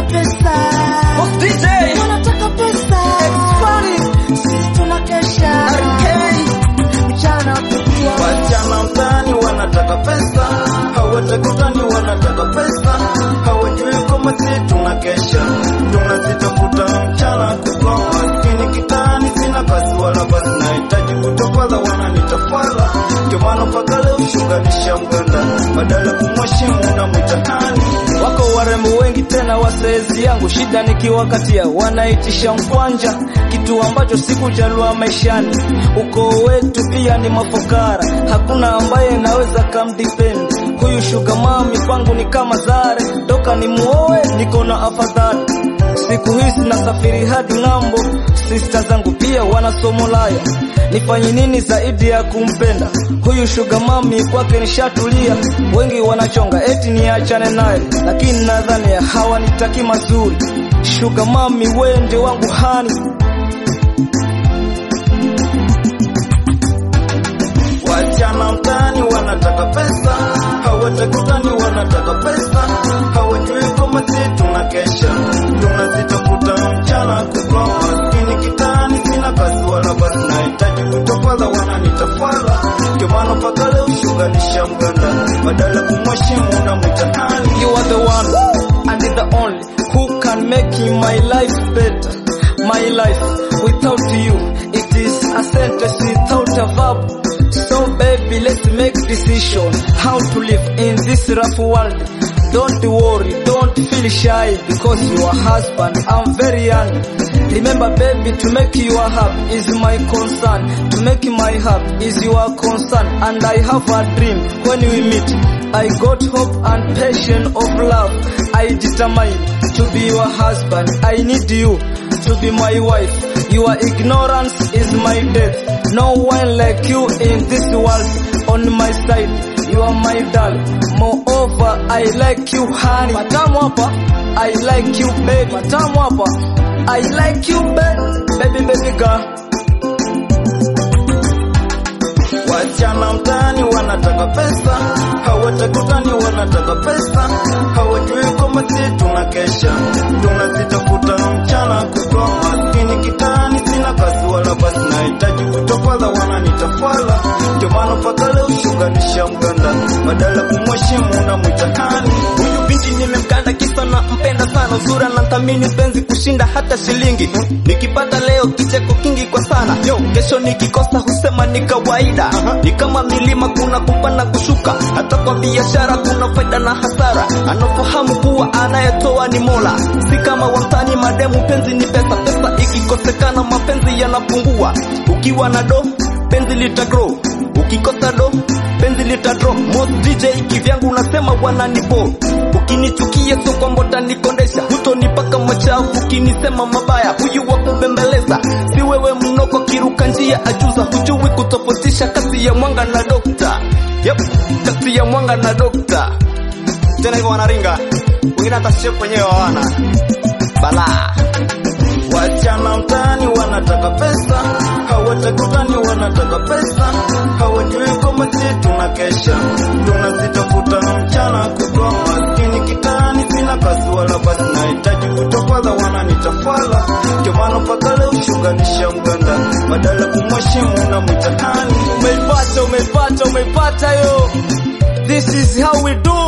pesa, Boss DJ wanataka pesa, Expiry sisi tunakesha RK mchana kutwa. Wasichana mtaani wanataka pesa, hawatakutani wanataka pesa, hawajui kama si tunakesha, tunazitafuta mchana kutwa. Maskini kitani, sina kazi wala basi, nahitaji kutofala, wananitafala, ndio maana mpaka leo shuganisha mganda, badala kumheshimu na mtahani Wako warembo wengi tena wasezi yangu, shida nikiwakatia wanaitisha mkwanja, kitu ambacho sikujalua maishani. Ukoo wetu pia ni mafukara, hakuna ambaye naweza kamdepend. Huyu sugar mami kwangu ni kama zare, toka ni muoe niko na afadhali. Siku hizi nasafiri hadi ng'ambo, sista zangu pia wanasomo laya. Nifanye nini zaidi ya kumpenda huyu sugar mami? Kwake nishatulia, wengi wanachonga eti niachane naye, lakini nadhani hawanitaki mazuri. Sugar mami, wewe ndio wangu hani Wasichana mtaani wanataka pesa, hawatakutani wanataka pesa, hawajui kama si tunakesha, tunazitafuta mchana kutwa. Maskini kitani, sina kazi wala basi, nahitaji kutofala, wananitafala, ndio maana mpaka leo shuganisha mganda, badala kumheshimu na mtahani You are the one and the only who can make my life better. My life without you, it is a sentence without a verb. So baby, let's make decision how to live in this rough world. Don't worry, don't feel shy because your husband, I'm very young. Remember baby, to make you happy is my concern. To make my happy is your concern. And I have a dream when we meet. I got hope and passion of love. I determine to be your husband. I need you to be my wife. Your ignorance is my death. No one like you in this world. On my side, you are my darling. Moreover, I like you, honey. Matamu hapa, I like you, baby. Matamu hapa, I like you, baby. Baby, baby girl. Wasichana mtaani wanataka pesa, hawatakutani wanataka pesa, hawajui kama si tunakesha, tunazitafuta mchana kutwa. Maskini kitani, sina kazi wala basi, nahitaji kutofala, wananitafala, ndio maana mpaka leo shuganisha mganda, badala kumheshimu na mtahani Huyu binti nimemkanda kisa na mpenda sana, uzura na thamini penzi kushinda hata shilingi. Nikipata leo kicheko kingi kwa sana, yo kesho nikikosa husema ni kawaida. Ni kama milima, kuna kupanda kushuka, hata kwa biashara kuna faida na hasara. Anafahamu kuwa anayetoa ni Mola, si kama wamtani mademu. Penzi ni pesa, pesa ikikosekana mapenzi yanapungua. Ukiwa na do penzi lita grow, ukikosa do penzi lita drop. Most DJ kivyangu unasema wananipo, ukinichukia sio kwamba utanikondesha, hutonipaka machafu ukinisema mabaya. Huyu wa kubembeleza si wewe, mnoko kiruka njia ajuza, hujui kutofautisha kati ya mwanga na dokta. Yep, kati ya mwanga na dokta. Tena hivyo wanaringa, wengine hata shepu wenyewe hawana balaa. Wasichana mtaani wanataka pesa, hawatakutani wanataka pesa, hawajui kama si tunakesha, tunazitafuta mchana kutwa. Maskini kitani, sina kazi wala basi, nahitaji kutofala, wananitafala, ndio maana mpaka leo shuganisha mganda, badala kumheshimu na mtahani Umeipata, umeipata, umeipata yo. This is how we do